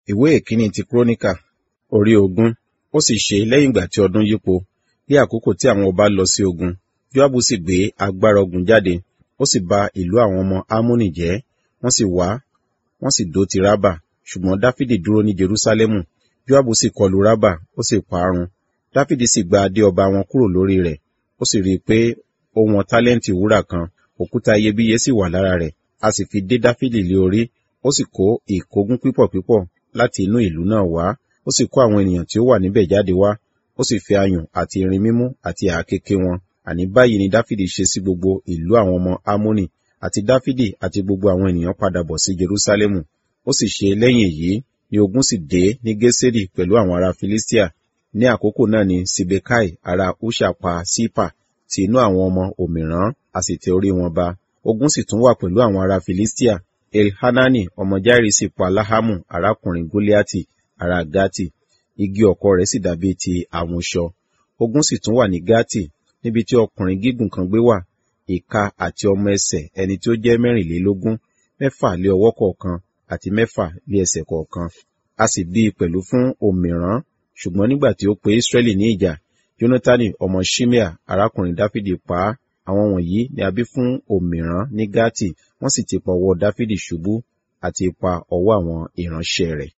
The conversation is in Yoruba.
ìwé ìkíní ti kúrónìkà orí ogún ó sì ṣe lẹ́yìn ìgbà tí ọdún yípo ní àkókò tí àwọn ọba lọ sí ogun joabu sì gbé agbára ogun jáde ó sì ba ìlú àwọn ọmọ amónì jẹ́ wọ́n sì wá wọ́n sì dó ti rábà ṣùgbọ́n dáfídì dúró ní jerúsálẹ́mù joabu sì kọlu rábà ó sì parun dáfídì sì gba adé ọba wọn kúrò lórí rẹ̀ ó sì rí i pé ó wọn tálẹ́ǹtì wúrà kan òkúta iyebíye sì wà lára rẹ̀ a sì fi dé dáfídì lé orí ó sì kó ìkógun pípọ̀ pípọ̀ láti inú ìlú náà wá ó sì kó àwọn ènìyàn tí ó wà níbẹ̀ jáde wá ó sì fi ayùn àti irin mímú àti àákéké wọn àní báyìí ni dáfídì ṣe sí gbogbo ìlú àwọn ọmọ amónì àti dáfídì àti gbogbo àwọn ènìyàn padà bọ̀ sí jerúsálẹ́mù ó sì ṣe lẹ́yìn èyí ni ogun sì dé ní gésérì pẹ̀lú àwọn ará filistia ní àkókò náà ni sibekai ará húṣà pa sípà tí inú àwọn ọmọ òmìrán a sì tẹ orí wọn ba ogun sì tún wà pẹ̀lú àwọn ará filistia elhanani ọmọ jairi sì pa láhámù arákùnrin goliati ará gati igi ọ̀kọ̀ rẹ̀ sì dàbí ti àmúṣọ ogun sì tún wà ní gati níbi tí ọkùnrin gígùn kan gbé wà ìka àti ọmọ ẹsẹ̀ ẹni tí ó jẹ́ mẹ́rìnlélógún mẹ́fà lé ọwọ́ kọ̀ọ̀kan àti mẹ́fà lé ẹsẹ̀ kọ̀ọ̀kan a sì bí i pẹ̀lú fún òmìrán ṣùgbọ́n nígbà tí ó pe israẹli ní ìjà jonatani ọmọ shimea arákùnrin dáfídì pa á àwọn wọ̀nyí ni a bí fún òmìrán ní gati wọ́n sì ti pa ọwọ́ dáfídì ṣubú àti pa ọwọ́ àwọn ìránṣẹ́ rẹ̀